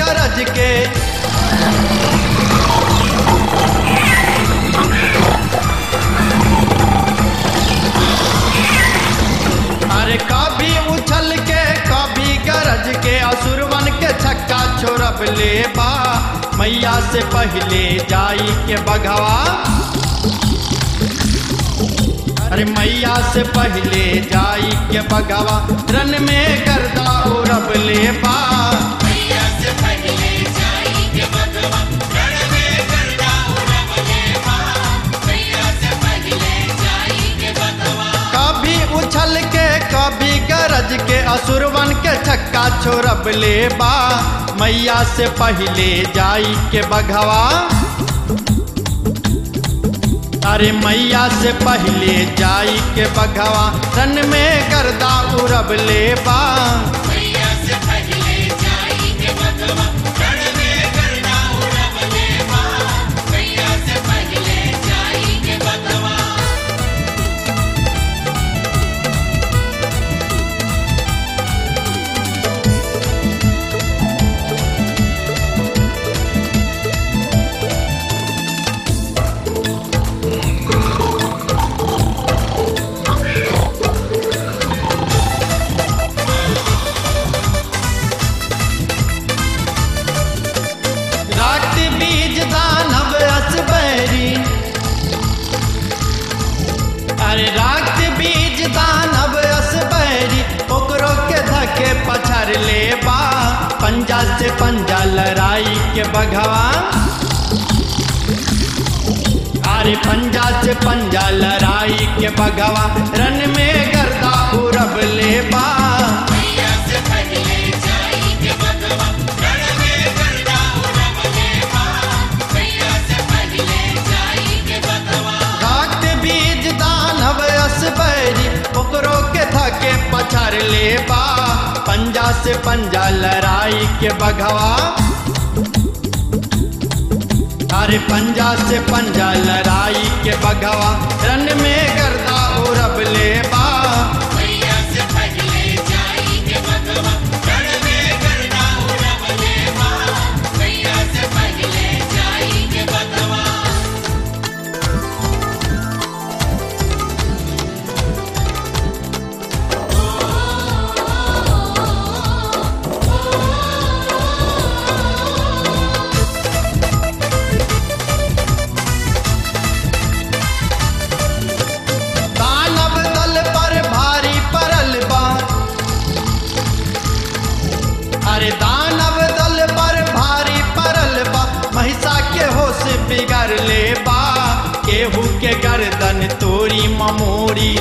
गरज के अरे कभी उछल के कभी गरज के असुरवन के छक्का छोड़ब ले बा मैया से पहले जाई के बघवा अरे मैया से पहले जाई के बघवा रन में गर्दा उड़ब ले बा मैया से पहले जाई के भगवा रण में गर्दा उड़ब ले बा मैया से पहले जाई के भगवा कभी उछल के कभी गरज के असुरवन के छक्का छोड़ब ले बा मैया से पहले जाई के बघवा अरे मैया से पहले जाई के बघवा रन में गर्दा उड़ब ले बा मैया से पहले जाई के भगवा रण में गर्दा उड़ब ले बा मैया से पहले जाई के भगवा रात बीज दानव असबैरी अरे रात बीज दानव असबैरी ओकरो के धके पछाड़ ले बा पंजा से पंजा लड़ाई के बघवा अरे पंजा से पंजा लड़ाई के बघवा रन में गर्दा उड़ब ले बा मैया से पहले जाई के भगवा रण में गर्दा उड़ब ले बा मैया से पहले जाई के भगवा घाट बीज दानव असबैरी ओकरो के धके पछाड़ ले बा पंजा से पंजा लड़ाई के बघवा अरे पंजा से पंजा लड़ाई के बघवा रन में गर्दा उड़ब ले बा मैया से पहले जाई के भगवा रण में गर्दा उड़ब ले बा मैया से पहले जाई के भगवा दानव दल पर भारी परल बा अरे दानव दल पर भारी परल बा महिषा के होश बिगड़ ले बा केहू के गर्दन तोरी ममोरी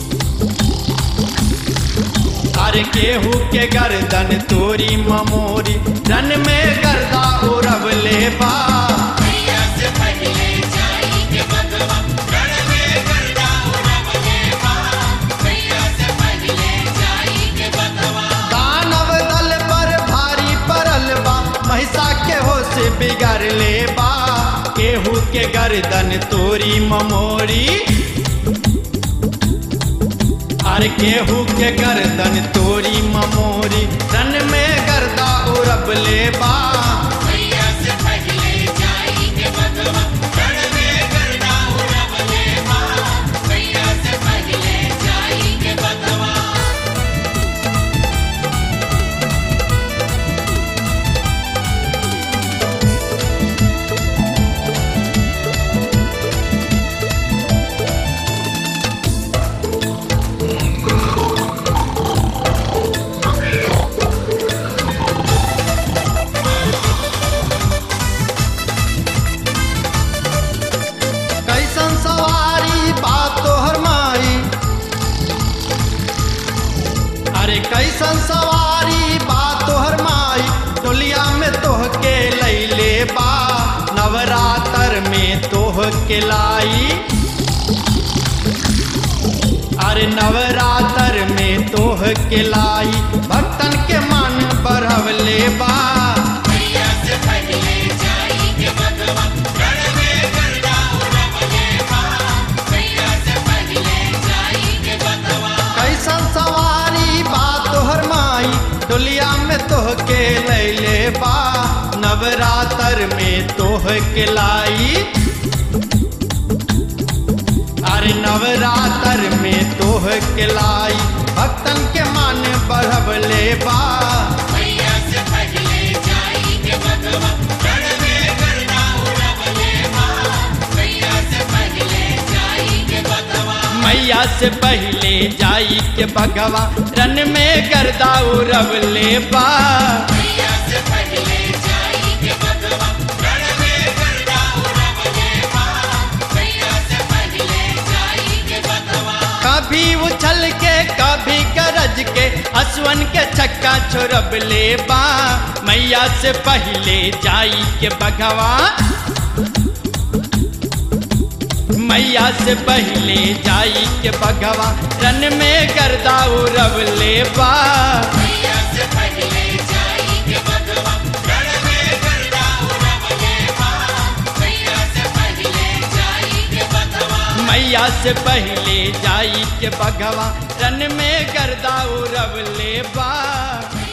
अरे केहू के गर्दन तोरी ममोरी रन में गर्दा उड़ब ले बा मैया से पहले जाई के भगवा रण में गर्दा उड़ब ले बा मैया से पहले जाई के भगवा दानव दल पर भारी परल बा महिषा के होश बिगड़ ले बा केहू के गर्दन तोरी ममोरी अरे केहू के गर्दन तोरी ममोरी रन में गर्दा उड़ब ले बा मैया से पहले जाई के भगवा रण में गर्दा उड़ब ले बा मैया से पहले जाई के भगवा कैसन सवारी बात तोहर माई अरे कैसन सवारी बात तोहर माई टोलिया में तोह के लैले बा नवरात्र में तोह के लाई अरे नवरात्र में तोह के लाई भक्तन के मन बढ़वले बा मैया से पहले जाई के भगवा रण में गर्दा उड़ब ले बा मैया से पहले जाई के भगवा कैसन सवारी बा तोहर माई डोलिया में तोह के लैले बा नवरात्र में तोह के लाई अरे नवरात्र में तोह के लाई भक्तन के मान बढ़वले बा मैया से पहले जाई के भगवा रण में करना उड़वले माँ मैया से पहले जाई के भगवा मैया से पहले जाई के भगवा रन में गर्दा उड़वले बा मैया से पहले जाई के भगवा रण में करना उड़वले माँ मैया से पहले जाई के भगवा कभी उछल के कभी गरज के असवन के छक्का छोड़बले बा मैया से पहले जाई के भगवा मैया से पहले जाई के भगवा रन में गर्दा उड़वले बा मैया से पहले जाई के भगवा रण में करना उड़वले माँ मैया से पहले जाई के भगवा मैया से पहले जाई के भगवा रन में गर्दा उड़वले बा